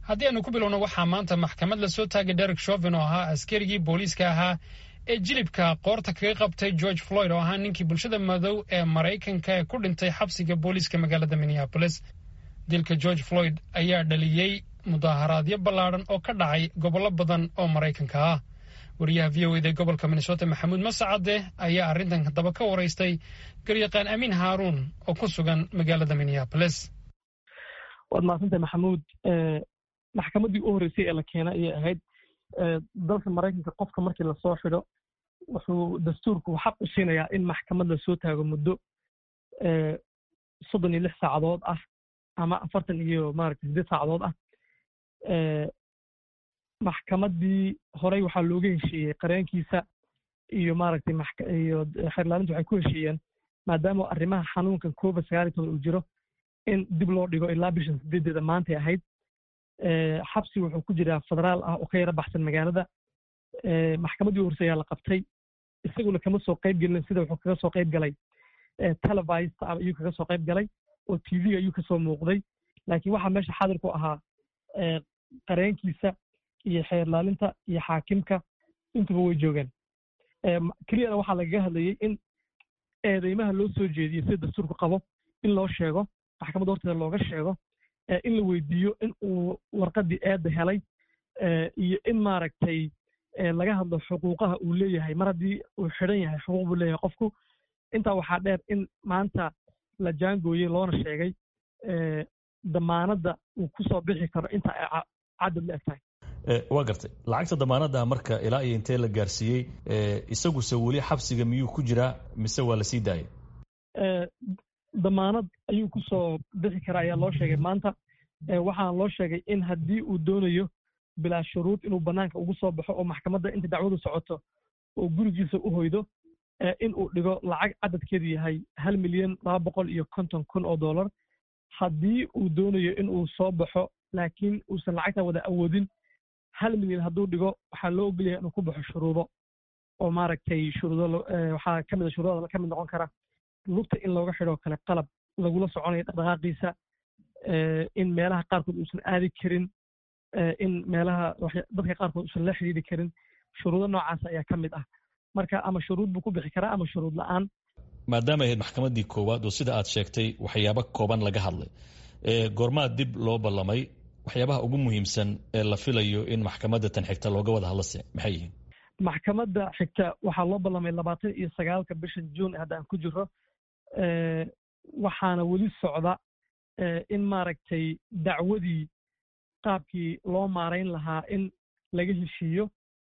haddii aanu ku bilowno waxaa maanta maxkamad lasoo taagay derek shovin oo ahaa askarigii booliiska ahaa ee jilibka qoorta kaga qabtay george floyd oo ahaa ninkii bulshada madow ee maraykanka ee ku dhintay xabsiga booliiska magaalada minneabolis dilka george floyd ayaa dhaliyey mudaharaadyo ballaadhan oo ka dhacay gobollo badan oo maraykanka ah wariyaha v o eda gobolka minnesota maxamuud masacade ayaa arrintan haddaba ka waraystay garyaqaan amiin haaruun oo ku sugan magaalada minneabolis waad mahadsantahay maxamuud maxkamaddii u horreysay ee la keena ayay ahayd dalka maraykanka qofka markii lasoo xidho wuxuu dastuurku xaq u siinayaa in maxkamad lasoo taago muddo soddon iyo lix saacadood ah ama afartan iyo maaragta siddeed saacadood ah maxkamaddii horey waxaa looga heshiiyey qareenkiisa iyo maaragtay iyo xeerlaalinta waxay ku heshiiyeen maadaama arrimaha xanuunkan covid sagaal iyo toban uu jiro in dib loo dhigo ilaa bishan sideedeeda maantay ahayd xabsi wuxuu ku jiraa federaal ah oo ka yara baxsan magaalada maxkamaddii u horsey ayaa la qabtay isaguna kama soo qayb gelin sida wuxuu kaga soo qayb galay televised ayuu kaga soo qayb galay oo tv ayuu kasoo muuqday laakiin waxaa meesha xaadir ku ahaa qareenkiisa iyo xeerlaalinta iyo xaakimka intuba way joogeen keliyana waxaa lagaga hadlayey in eedeymaha loo soo jeediyo sida dastuurku qabo in loo sheego maxkamadda horteeda looga sheego in la weydiiyo in uu warqaddii eedda helay iyo in maaragtay laga hadlo xuquuqaha uu leeyahay mar haddii uu xidhan yahay xuquuq buu leeyahay qofku intaa waxaa dheer in maanta la jaangooyey loona sheegay damaanadda uu ku soo bixi karo inta ay cadad la eg tahay waa gartay lacagta damaanadda marka ilaa iyo intee la gaarsiiyey isaguse weli xabsiga miyuu ku jiraa mise waa la sii daayay damaanad ayuu ku soo bixi karaa ayaa loo sheegay maanta waxaana loo sheegay in haddii uu doonayo bilaa shuruud inuu bannaanka ugu soo baxo oo maxkamadda inta dacwadu socoto oo gurigiisa u hoydo in uu dhigo lacag cadadkeedu yahay hal milyan laba boqol iyo konton kun oo dollar haddii uu doonayo in uu soo baxo laakiin uusan lacagta wada awoodin hal milyan hadduu dhigo waxaa loo ogolyahay inuu ku baxo shuruudo oo maaragtay shuruudo waxaa ka mid a shuruudada ka mid noqon kara lugta in looga xidhoo kale qalab lagula soconayo dhaqdhaqaaqiisa in meelaha qaarkood uusan aadi karin in meelaha dadka qaarkood uusan la xidhiiri karin shuruudo noocaas ayaa ka mid ah marka ama shuruud buu ku bixi karaa ama shuruud la'aan maadaama ahayd maxkamaddii koowaad oo sida aad sheegtay waxyaabo kooban laga hadlay goormaa dib loo ballamay waxyaabaha ugu muhiimsan ee la filayo in maxkamadda tan xigta looga wada hadlase maxay yihiin maxkamadda xigta waxaa loo ballamay labaatan iyo sagaalka bishan juun hadda aan ku jiro waxaana weli socda in maaragtay dacwadii qaabkii loo maarayn lahaa in laga heshiiyo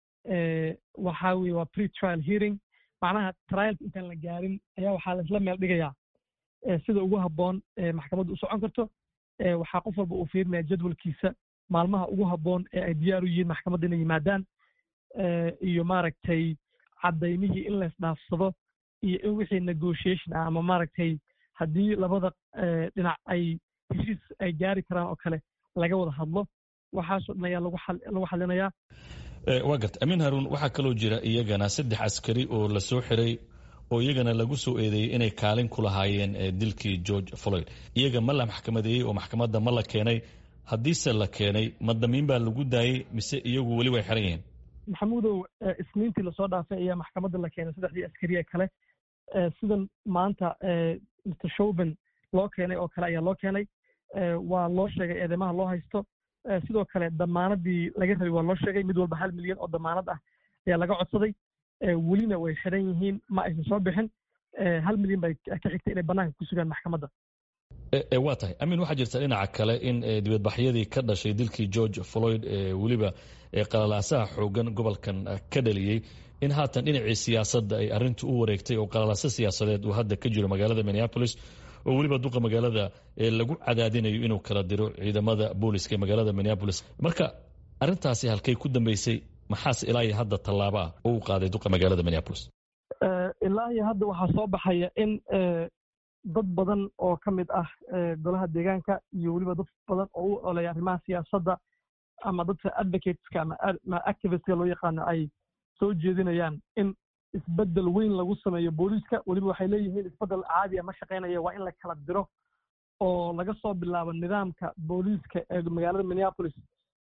waxaa weye waa pre trial hearing macnaha trialka intaan la gaarin ayaa waxaa laisla meel dhigayaa sida ugu habboon maxkamaddu u socon karto waxaa qof walba uu fiirinaya jadwalkiisa maalmaha ugu habboon ee ay diyaar u yihiin maxkamadda inay yimaadaan iyo maaragtay caddaymihii in laysdhaafsado iyo in wixii negotiation ah ama maaragtay haddii labada dhinac ay heshiis ay gaari karaan oo kale laga wada hadlo waxaasoo dhan ayaa lagu xalinayaa waa garta amiin haruun waxaa kaloo jira iyagana saddex askari oo la soo xiray oo iyagana lagu soo eedeeyey inay kaalin ku lahaayeen dilkii george floyd iyaga ma la maxkamadeeyey oo maxkamadda ma la keenay haddiise la keenay ma damiin baa lagu daayey mise iyagu weli way xiran yihiin maxamuudow isniintii lasoo dhaafay ayaa maxkamadda la keenay saddexdii askari ee kale sidan maanta mr showben loo keenay oo kale ayaa loo keenay waa loo sheegay eedeymaha loo haysto sidoo kale damaanadii laga rabay waa loo sheegay mid walba hal milyan oo damaanad ah ayaa laga codsaday welina way xidhan yihiin ma aysan soo bixin hal milyan bay ka xigtay inay bannaanka ku sugaan maxkamadda waa tahay amin waxaa jirta dhinaca kale in dibadbaxyadii ka dhashay dilkii george floyd weliba qalalaasaha xoogan gobolkan ka dhaliyey in haatan dhinacii siyaasadda ay arintu u wareegtay oo qalalaaso siyaasadeed uu hadda ka jiro magaalada minneapolis oo weliba duqa magaalada lagu cadaadinayo inuu kala diro ciidamada booliska ee magaalada minneapolis marka arintaasi halkay ku dambeysay maxaase ilaa iyo hadda tallaabo ah oo u qaaday duqa magaalada minneapolis ilaa iyo hadda waxaa soo baxaya in dad badan oo ka mid ah golaha deegaanka iyo weliba dad badan oo u oleya arrimaha siyaasadda ama dadka advocateska ama activistka loo yaqaano ay soo jeedinayaan in isbeddel weyn lagu sameeyo booliiska weliba waxay leeyihiin isbeddel caadi a ma shaqaynaya waa in la kala diro oo laga soo bilaabo nidaamka booliiska ee magaalada minneapolis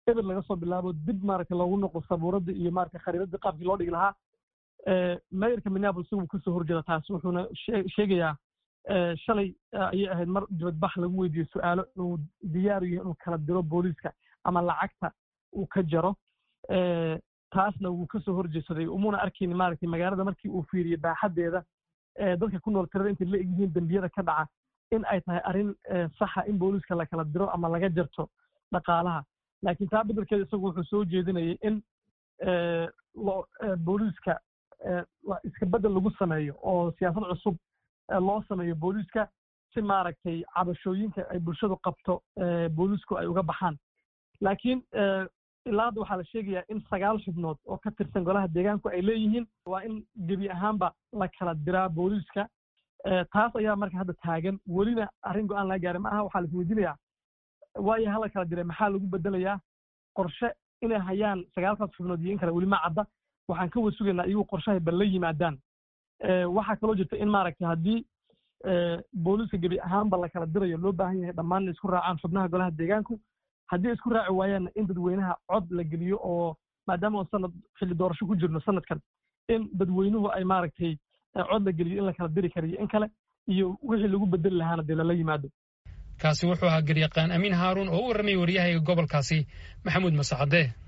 eber laga soo bilaabo dib maaragtay loogu noqo sabuuradda iyo maaragtay khariidadda qaabkii loo dhigi lahaa mayorka minneapolis wuu kasoo horjeeda taas wuxuuna sheegayaa shalay ayay ahayd mar dibadbax lagu weydiiyo su-aalo inuu diyaar yahay inuu kala diro booliiska ama lacagta uu ka jaro taasna wuu kasoo horjeedsaday umuna arkayni maaragtay magaalada markii uu fiiriyey baaxaddeeda dadka ku nool tirada intay la egyihiin dembiyada ka dhaca in ay tahay arrin saxa in booliiska la kala diro ama laga jarto dhaqaalaha laakiin taa beddelkeeda isagu wuxuu soo jeedinayay in booliiska iska beddel lagu sameeyo oo siyaasad cusub loo sameeyo booliiska si maaragtay cabashooyinka ay bulshadu qabto booliisku ay uga baxaan laakiin ilaa hadda waxaa la sheegayaa in sagaal xubnood oo ka tirsan golaha deegaanku ay leeyihiin waa in gebi ahaanba la kala diraa booliiska taas ayaa marka hadda taagan welina arrin go-aan laga gaaray ma aha waxaa la isweydiinayaa waayo hala kala diray maxaa lagu bedelayaa qorshe inay hayaan sagaalkaas xubnood iyo in kale weli ma cadda waxaan ka wasugaynaa iyagu qorshahay bal la yimaadaan waxaa kaloo jirta in maaragtay haddii booliiska gebi ahaanba la kala dirayo loo baahan yahay dhammaan inay isku raacaan xubnaha golaha deegaanku haddii isku raaci waayaanna in dadweynaha cod la geliyo oo maadaama oon sanad xilli doorasho ku jirno sanadkan in dadweynuhu ay maaragtay cod la geliyo in la kala diri karayo in kale iyo wixii lagu bedeli lahaana dee lala yimaado kaasi wuxuu ahaa garyaqaan amiin haaruun oo u warramayay waryahayga gobolkaasi maxamuud masacade